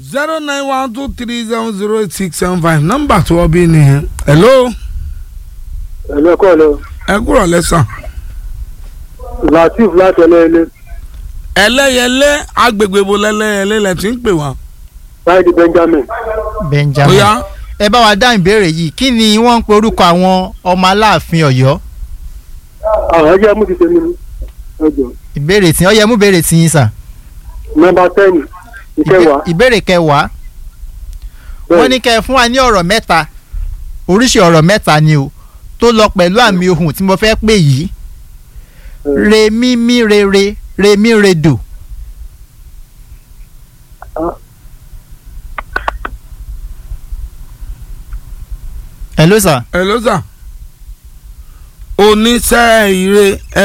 zero nine one two three seven zero eight six seven five nọ́mbà tó wọ́n bí nìyẹn. hello ẹ̀mí ẹ̀kọ́ lọ ẹ kúrò lẹ́sàn. latif láti ẹlẹ́ẹ̀lẹ́ ẹlẹ́yẹlé agbègbè bo lẹ́lẹ́yẹlé lẹ ti ń pè wá. báyìí benjamin benjamin bóyá ẹ bá wa dá ìbéèrè yìí kí ni wọ́n ń pe orúkọ àwọn ọmọ aláàfin ọ̀yọ́ àwọn ẹjẹ́ mú ti tẹ̀lé mi ẹjọ́ ìbéèrè tí ó yẹ mú béèrè tí yín sà nọ́mbà ten ìkẹwàá ìbéèrè kẹwàá wọ́n ní kẹ́ ẹ fún wa ní ọ̀rọ̀ mẹ́ta oríṣi ọ̀rọ̀ mẹ́ta ni o tó lọ pẹ̀lú àmì ohùn tí mo fẹ́ pè yìí re mi mi re re re mi re do hello sir hello sir oníṣẹ́ ire